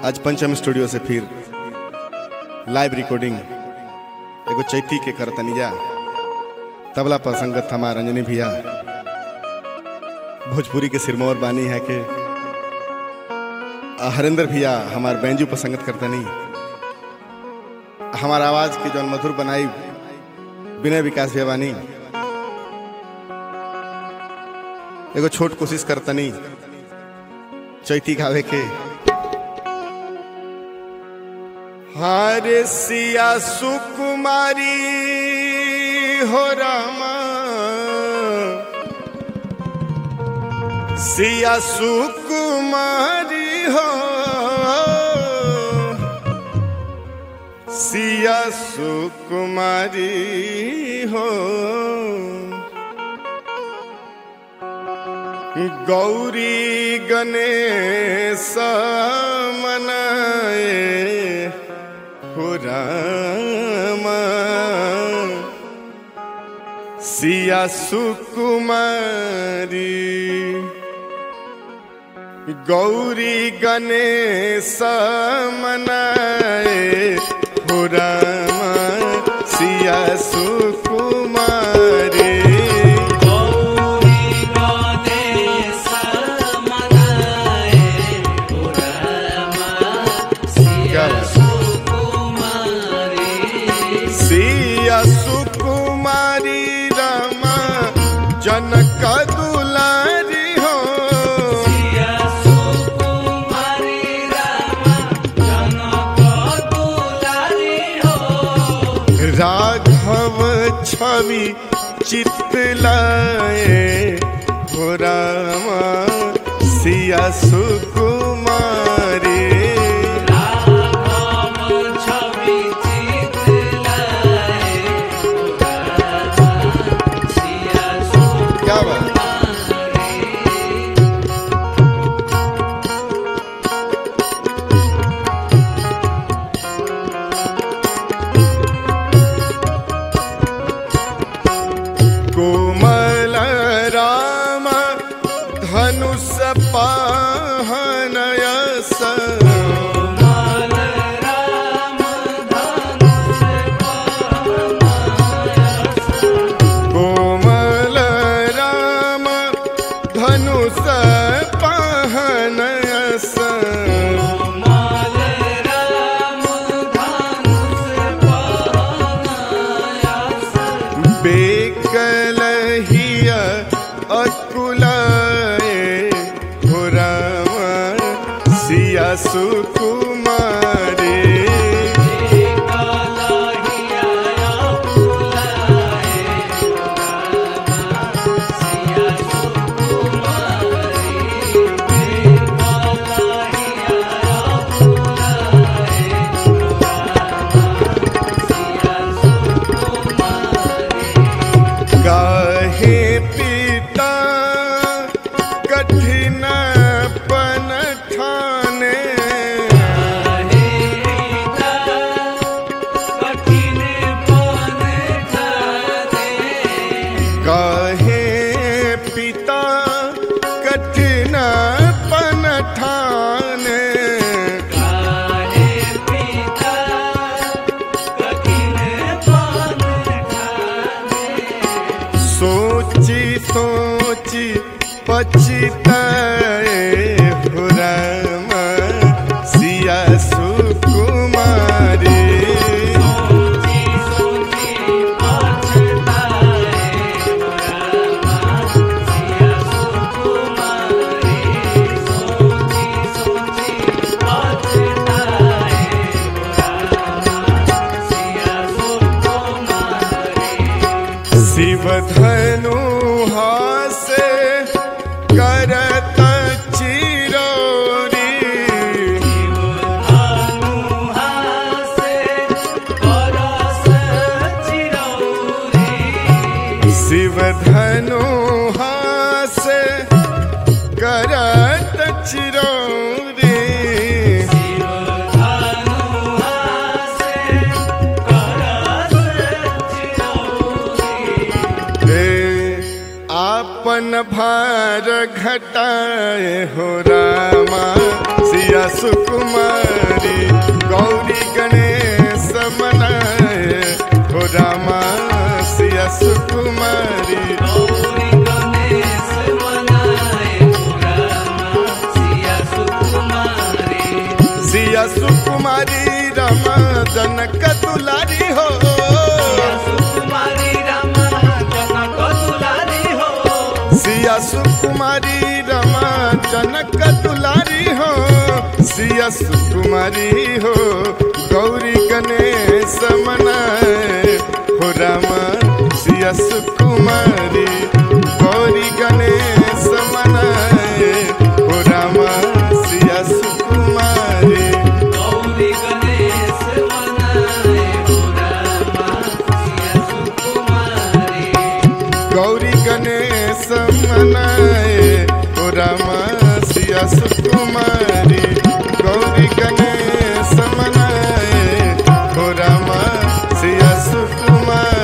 आज पंचम स्टूडियो से फिर लाइव रिकॉर्डिंग एगो चैती के करतनी जा तबला पर संगत हमार अंजनी भैया भोजपुरी के सिरमौर बानी है के हरिंदर भैया हमार बैंजू पर संगत करतनी हमार आवाज के जौन मधुर बनाई विनय विकास भैया बानी एगो छोट कोशिश करतनी चैती गावे के हरे सिया सुकुमारी हो रामा सिया सुकुमारी हो सिया सुकुमारी हो गौरी गणेश मनाए हो रामा सिया सुकुमारी गौरी गणेश मनाए हो रामा सिया सुकुमारी गौरी गणेश मनाए पुरमा क्या सिया बात? सुकुमारी सिया सुकुमारी रामा जनक दुलारी हो सिया सुकुमारी रामा जनक दुलारी हो राघव छवि चितलाए हो रामा सिया सुकुमारी राम छवि चितलाए पुरमा सिया क्या बात सुकुमारी कोमल राम धनुष पाहनयस माल राम धनुष कोमल राम धनुष पाहनयस माल राम धनुष पानायास बेकलहिया अकुलाए हो राम सिया सुकुमारे कलहिया फुलाए सिया सुकुमारी कलहिया फुलाए सिया सुकुमारी काहे पिता कठिन पन ठाने काहे पिता कठिन पन ठाने सोची सोची पछताए हो राम सिया सुकुमारी शिव धनु हासे करत चिरोरी शिव धनु हासे करत चिरोरी हे आपन न भार घटाए हो रामा सिया सुकुमारी गौरी गणेश मनाए हो रामा सिया सुकुमारी गौरी गणेश मनाए रामा सिया सुकुमारी सिया सुकुमारी रामा जनक दुलारी हो सिया सुकुमारी रामा जनक दुलारी हो सिया सुकुमारी रमा जनक दुलारी हो सिया सुकुमारी हो गौरी गणेश मनाए हो रामा सिया सुकुमारी गौरी गणेश मनाए हो रामा सिया सुकुमारी गौरी गणेश मनाए रामा सिया सुकुमारी गौरी गणेश मनाए हो रामा सिया सुकुमारी गौरी गणेश मनाए हो रामा सिया सुकुमारी